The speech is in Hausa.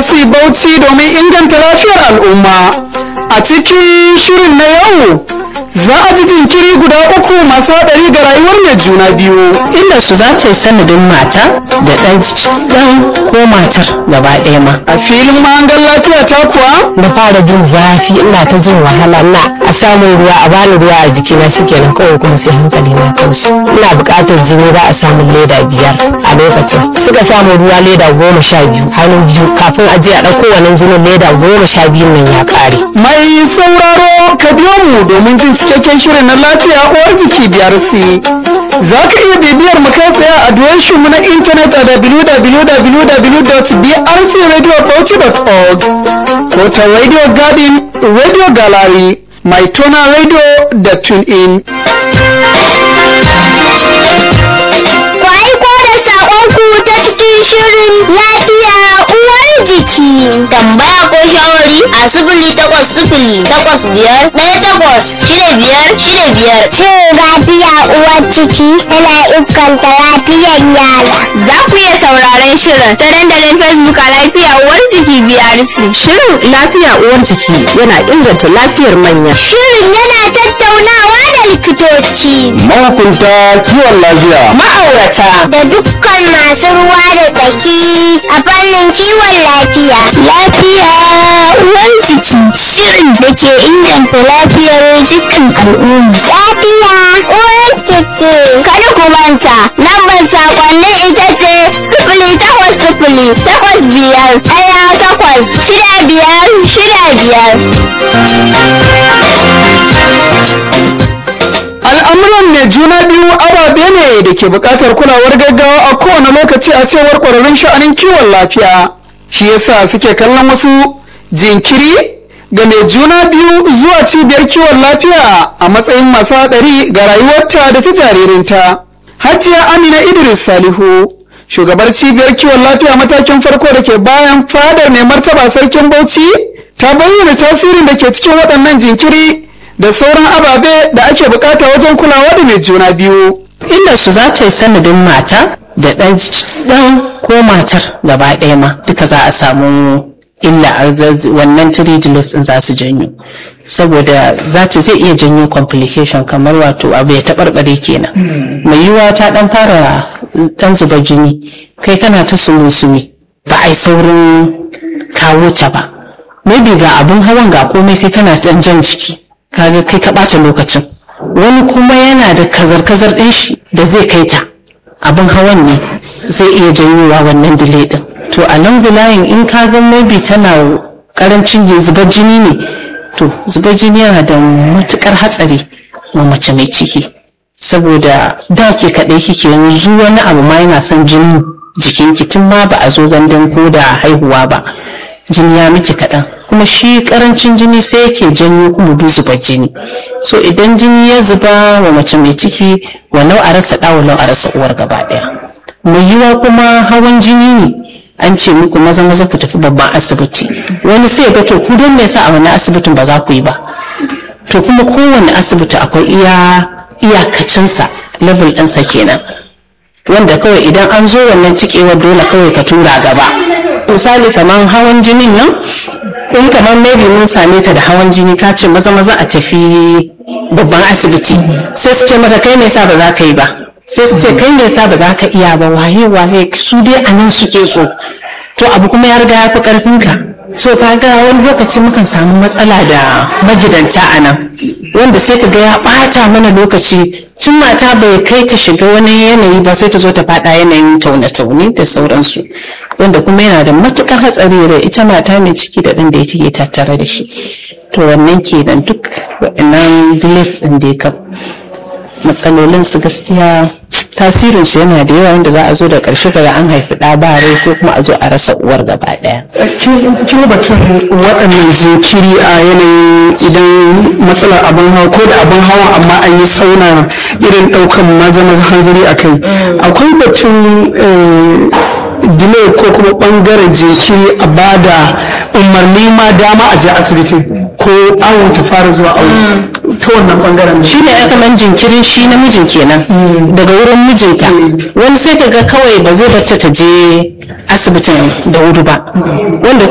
BRC Bauchi domin inganta lafiyar al'umma. A cikin shirin na yau za a ji jinkiri guda uku masu haɗari ga rayuwar mai juna biyu. inda su za ta yi sanadin mata da ɗan ɗan ko matar gaba ɗaya ma A filin mahangar lafiya ta kuwa na fara jin zafi ina ta jin wahala na a samun ruwa a bani ruwa a jikina shikenan kawai kuma sai hankali na kaushi ina buƙatar jini za a samun leda biyar a lokacin suka samu ruwa leda goma sha biyu hannu biyu kafin a je a ɗauko wannan jinin leda goma sha biyun nan ya ƙare mai sauraro ka biyo mu domin jin cikakken shirin na lafiya uwar jiki BRC. Za ka iya bibiyar mu kai tsaye a adireshin mu na intanet a www.brcradiobauchi.org ko ta Radio Garden, Radio Gallery, mai tona radio da TuneIn. Ku aiko da saƙonku ta cikin shirin lafiya uwar jiki. Tambaya ko shawari a sifili takwas sifili takwas biyar ɗaya takwas shida biyar shida biyar. Shin lafiya uwar jiki yana inganta lafiyar yara. Za ku iya sauraron shirin ta dandalin Facebook a lafiya uwar jiki BRC. shirin lafiya uwar jiki yana inganta lafiyar manya Shirin yana tattaunawa da likitoci. Mahukunta kiwon lafiya. ma'aurata da dukkan masu ruwa da tsaki a fannin kiwon lafiya. Lafiya uwar jiki shirin da ke inganta lafiyar jikin al'umma. Lafiya uwar jiki. Kada ku manta, lambar sakonnin ita ce sifili takwas sifili takwas biyar ɗaya takwas shida biyar shida biyar. Al'amuran mai juna biyu ababe ne da ke buƙatar kulawar gaggawa a kowane lokaci a cewar ƙwararrun sha'anin kiwon lafiya. Shi yasa suke kallon wasu jinkiri ga mai juna biyu zuwa cibiyar kiwon lafiya a matsayin masu haɗari ga rayuwarta da ta jaririnta. Hajiya Amina Idris Salihu, shugabar cibiyar kiwon lafiya matakin farko da ke bayan fadar mai martaba sarkin Bauchi, ta bayyana tasirin da ke cikin waɗannan jinkiri da sauran ababe da ake bukata wajen kulawa da mai juna biyu. inda su za ta yi sanadin mata da ɗan ɗan ko matar gaba ɗaya ma duka za a samu illa a zaz- wannan tridilis ɗin za su janyo saboda za ta zai iya janyo complication kamar wato abu ya taɓarɓare kenan mai yiwuwa ta ɗan fara ɗan zuba jini kai kana ta sumi ba a yi saurin kawo ta ba maybe ga abun hawan ga komai kai kana ɗan jan jiki kaga kai ka ɓata lokacin wani kuma yana da kazar-kazar ɗin shi da zai kai ta abin hawan ne zai iya janyowa wannan delay ɗin to a nan line in ka ga maybe tana karancin zubar jini ne to zubar jini yana da matukar hatsari ma mace mai ciki saboda da ke kaɗai kike yanzu wani abu ma yana son jinin jikinki tun ma ba a zo gandun ko da haihuwa ba jini ya miki kaɗan kuma shi karancin jini sai yake janyo kuma du zubar jini so idan jini ya zuba wa mace mai ciki walau a rasa ɗa walau a rasa uwar gaba ɗaya mai yiwa kuma hawan jini ne an ce muku maza maza ku tafi babban asibiti wani sai ga to ku don me yasa a wani asibitin ba za ku yi ba to kuma kowane asibiti akwai iya iyakacinsa level ɗinsa kenan wanda kawai idan an zo wannan cikewar dole kawai ka tura gaba misali kamar hawan jinin nan in kamar maybe mun same ta da hawan jini ka ce maza maza a tafi babban asibiti sai su ce mata kai me yasa ba za ka yi ba sai su ce kai me yasa ba za ka iya ba waye waye su dai a nan suke so to abu kuma ya riga ya fi karfin ka so ka ga wani lokaci mukan samu matsala da magidanta a nan wanda sai ka ga ya ɓata mana lokaci tun mata bai kai ta shiga wani yanayi ba sai ta zo ta faɗa yanayin taune-taune da sauransu wanda kuma yana da matukar hatsari da ita mata mai ciki da ɗan da yake tattare da shi to wannan kenan duk waɗannan delays ɗin da ya kam matsalolin su gaskiya tasirin su yana da yawa wanda za a zo da ƙarshe ga an haifi ɗa ba rai ko kuma a zo a rasa uwar gaba ɗaya kin batun waɗannan jinkiri a yanayin idan matsalar abin hawa ko da abin hawa amma an yi sauna irin ɗaukan maza maza hanzari a kai akwai batun delay ko kuma ɓangaren jinkiri a bada umarni ma dama a je asibitin ko awon ta fara zuwa awo ta wannan ɓangaren shi ne ya kaman jinkirin shi namijin kenan daga wurin mijinta wani sai ka ga kawai ba zai bata ta je asibitin da wuri ba wanda